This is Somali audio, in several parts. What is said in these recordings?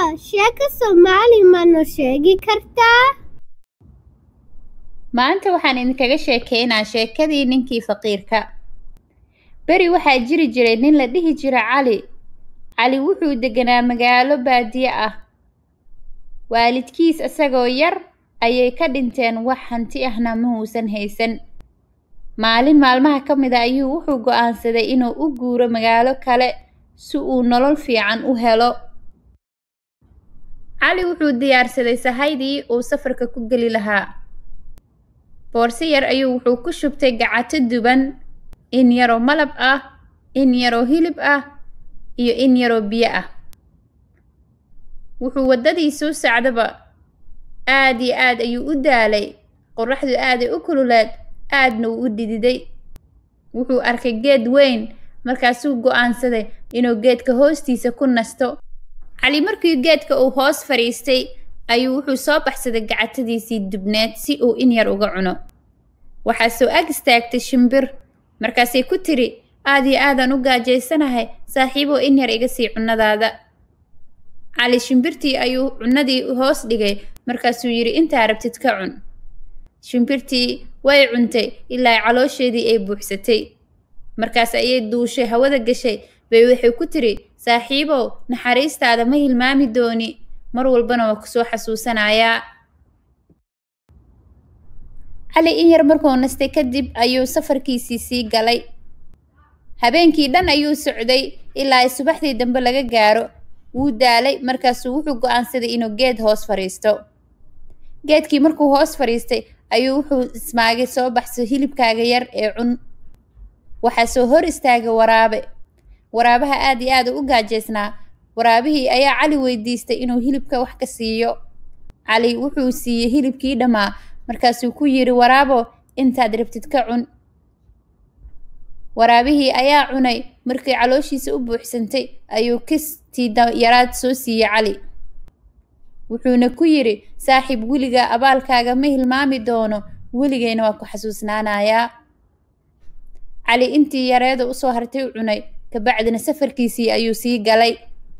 sheeko Soomaali ma noo sheegi kartaa? Maanta waxaan idinkaga sheekeynaa sheekadii ninkii faqiirka. Beri waxaa jiri jiray nin la dhihi jira Cali. Cali wuxuu deganaa magaalo baadiye ah. Waalidkiis isagoo yar ayay ka dhinteen wax hanti ahna ma uusan haysan. Maalin maalmaha ka mid a ayuu wuxuu go'aansaday inuu u guuro magaalo kale si uu nolol fiican u helo. Cali wuxuu diyaarsaday sahaydii uu safarka ku geli lahaa. Boorso yar ayuu wuxuu ku shubtay gacato duban, in yaroo malab ah, in yaroo hilib ah, iyo in yaroo biyo ah. Wuxuu waddadii soo socdaba aad iyo aad ayuu u daalay. Qorraxdu aaday u kululeed, aadna wuu u dhididay. Wuxuu arkay geed weyn, markaasuu go'aansaday inuu geedka hoostiisa ku nasto. Cali markii geedka uu hoos fadhiistay ayuu wuxuu soo baxsaday gacatadiisii dubneed si uu in yar uga cuno. Waxaa soo ag istaagtay shimbir, markaasay ku tiri, aad iyo aadaan u gaajaysanahay, saaxiibow in yar iga sii cunnadaada. Cali shimbirtii ayuu cunnadii hoos dhigay, markaasuu yidhi intaa rabtid ka cun. Shimbirtii way cuntay ilaa caloosheedii ay buuxsatay. Markaas ayay duushay hawada gashay, bay waxay ku tiri, saaxiibow naxariistaada ma hilmaami dooni, mar walbana waa ku soo xasuusanayaa. Cali in yar markuu nastay kadib ayuu safarkiisii sii galay. Habeenkii dhan ayuu socday ilaa ay subaxdii dambe laga gaaro. Wuu daalay markaasuu wuxuu go'aansaday inuu geed hoos fadhiisto. Geedkii markuu hoos fadhiistay ayuu wuxuu ismaagay soo baxso hilibkaaga yar ee cun. Waxaa soo hor istaagay waraabe. Waraabaha aad iyo aad u gaajaysnaa. Waraabihii ayaa Cali weydiistay inuu hilibka wax ka siiyo. Cali wuxuu siiyey hilibkii dhammaa, markaasuu ku yidhi waraabo intaad rabtid ka cun. Waraabihii ayaa cunay, markii calooshiisa u buuxsantay ayuu kistii yaraad soo siiyey Cali. Wuxuuna ku yidhi, saaxiib weligaa abaalkaaga ma hilmaami doono, weligayna waa ku xasuusnaanayaa. Cali intii yareeda u soo hartay u cunay, kabacdina safarkiisii ayuu sii galay.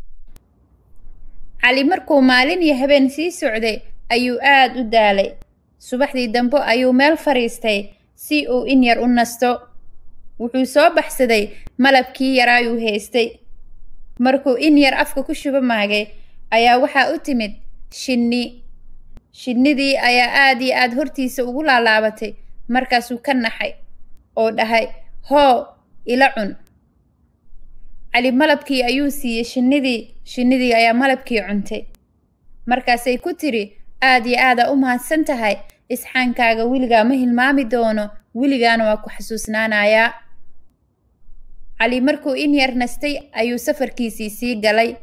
Cali markuu maalin iyo habeen sii socday ayuu aad u daalay. Subaxdii dambe ayuu meel fadhiistay si uu in yar u nasto. Wuxuu soo baxsaday malabkii yaraayuu haystay. Markuu in yar afka ku shuba maagay ayaa waxaa u timid shinni. Shinnidii ayaa aad iyo aad hortiisa ugu laalaabatay, markaasuu ka naxay oo dhahay, hoo ila cun. Cali malabkii ayuu siiyey shinnidii, shinnidii ayaa malabkii cuntay. Markaasay ku tiri, aad iyo aadaa u mahadsan tahay, isxaankaaga weligaa ma hilmaami doono, weligaana waa ku xasuusnaanayaa. Cali markuu in yar nastay ayuu safarkiisii sii galay.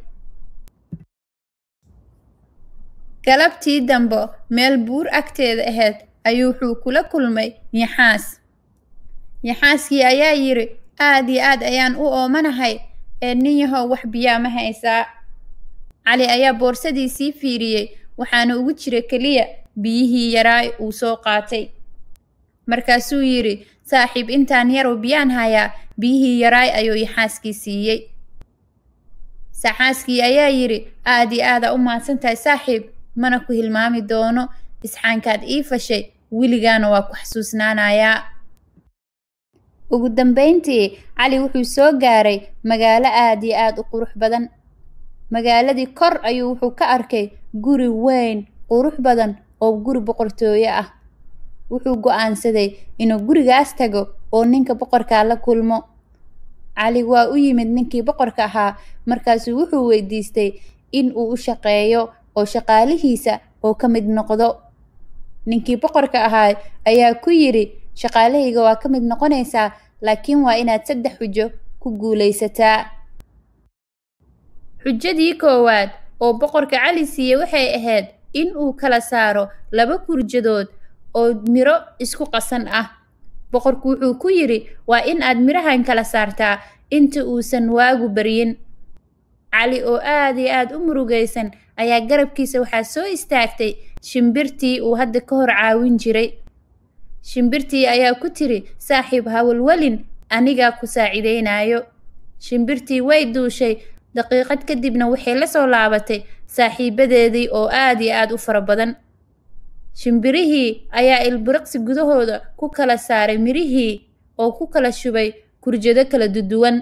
Galabtii dambe meel buur agteeda ahayd ayuu wuxuu kula kulmay Yaxaas. Yaxaaskii ayaa yidhi, aad iyo aad ayaan u oomanahay, ee nin yahow wax biyaa ma haysaa. Cali ayaa boorsadiisii fiiriyey, waxaana ugu jira keliya biyihii yaraa uu soo qaatay. Markaasuu yidhi, saaxiib intaan yarow biyaan hayaa, biyihii yaraay ayuu yaxaaskii siiyey. Saxaaskii ayaa yidhi, aad iyo aadaa u mahadsan tahay saaxiib, mana ku hilmaami doono, isxaankaad ii fashay, weligaana waa ku xasuusnaanayaa. Ugu dambeyntii, Cali wuxuu soo gaaray magaalo aad iyo aad u qurux badan. Magaaladii kor ayuu wuxuu ka arkay guri weyn, qurux badan oo guri boqortooyo ah. Wuxuu go'aansaday inuu gurigaas tago oo ninka boqorka la kulmo. Cali waa u yimid ninkii boqorka ahaa, markaasuu wuxuu weydiistay in uu u shaqeeyo oo shaqaalihiisa oo ka mid noqdo. Ninkii boqorka ahaa ayaa ku yidhi, shaqaalahayga waa ka mid noqonaysaa, laakiin waa inaad saddex xujo ku guulaysataa. Xujadii koowaad oo boqorka Cali siiyey waxay ahayd in uu kala saaro laba kurjadood oo miro isku qasan ah. Boqorku wuxuu ku yidhi, waa in aad mirahan kala saartaa inta uusan waagu baryin. Cali oo aad iyo aad u murugaysan ayaa garabkiisa waxaa soo istaagtay shimbirtii uu hadda ka hor caawin jiray. Shimbirtii ayaa ku tiri, saaxiib ha walwalin, anigaa ku saacidaynaayo. Shimbirtii way duushay, daqiiqad kadibna waxay la soo laabatay saaxiibadeedii oo aad iyo aad u fara badan shimbirihii ayaa ilbiriqsi gudahooda ku kala saaray mirihii oo ku kala shubay kurjado kala duduwan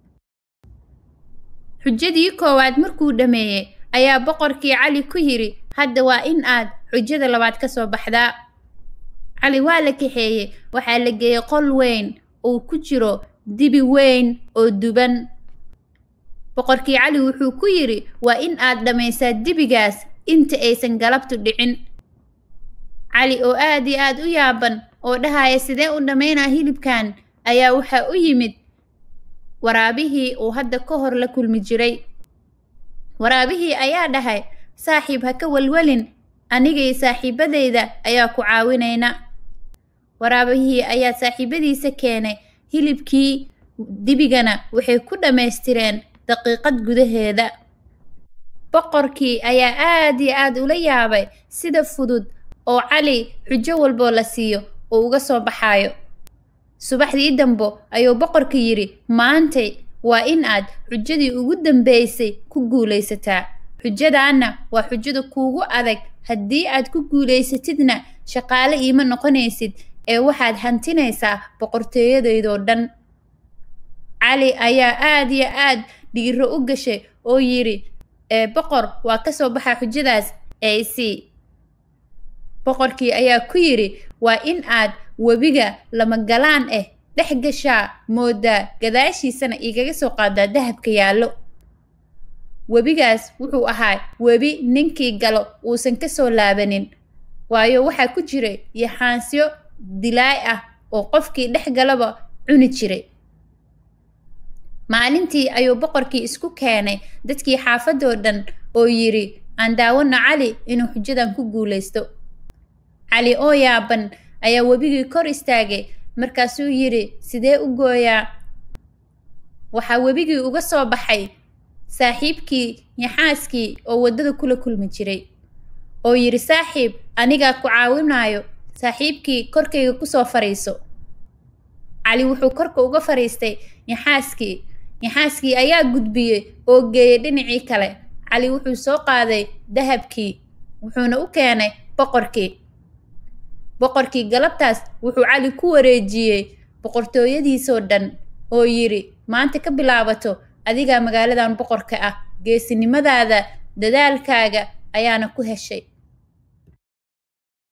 xujadii koowaad markuu dhammeeyey ayaa boqorkii cali ku yidhi hadda waa in aad xujada labaad ka soo baxdaa cali waa la kaxeeyey waxaa la geeyey qol weyn uu ku jiro dibi weyn oo duban boqorkii cali wuxuu ku yidhi waa in aad dhammaysaa dibigaas inta aysan galabtu dhicin cali oo aad iyo aad u yaaban oo dhahaya sidee u dhammaynaa hilibkan ayaa waxaa u yimid waraabihii uu hadda ka hor la kulmi jiray waraabihii ayaa dhahay saaxiib ha ka walwalin anigay saaxiibadayda ayaa ku caawinayna waraabihii ayaa saaxiibadiisa keenay hilibkii dibigana waxay ku dhammaystireen daqiiqad gudaheeda boqorkii ayaa aad iyo aad ula yaabay sida fudud oo cali xujo walboo la siiyo uu uga soo baxaayo subaxdii dambo ayuu boqorka yidhi maantay waa in aad xujadii ugu dambaysay ku guulaysataa xujadaanna waa xujada kuugu adag haddii aad ku guulaysatidna shaqaale iima noqonaysid ee waxaad hantinaysaa boqortooyadeydoo dhan cali ayaa aad iyo aad dhiiro u gashay oo yidhi ee boqor waa ka soo baxaa xujadaas ee isii boqorkii ayaa ku yidhi waa in aad webiga lama galaan ah dhex gashaa moodaa gadaashiisana igaga soo qaadaa dahabka yaallo webigaas wuxuu ahaa webi ninkii galo uusan ka soo laabanin waayo waxaa ku jiray yaxaansyo dilaay ah oo qofkii dhex galaba cuni jiray maalintii ayuu boqorkii isku keenay dadkii xaafadoo dhan oo yidhi aan daawana cali inuu xujadan ku guulaysto cali oo yaaban ayaa webigii kor istaagay markaasuu yidhi sidee u gooyaa waxaa webigii uga soo baxay saaxiibkii yaxaaskii oo waddada kula kulmi jiray oo yidhi saaxiib anigaa ku caawinaayo saaxiibkii korkayga kusoo fadhiiso cali wuxuu korka uga fadhiistay yaxaaskii yaxaaskii ayaa gudbiyey oo geeyey dhinacii kale cali wuxuu soo qaaday dahabkii wuxuuna u keenay boqorkii boqorkii galabtaas wuxuu cali ku wareejiyey boqortooyadiisoo dhan oo yidhi maanta ka bilaabato adigaa magaaladan boqorka ah geesinimadaada dadaalkaaga ayaana ku heshay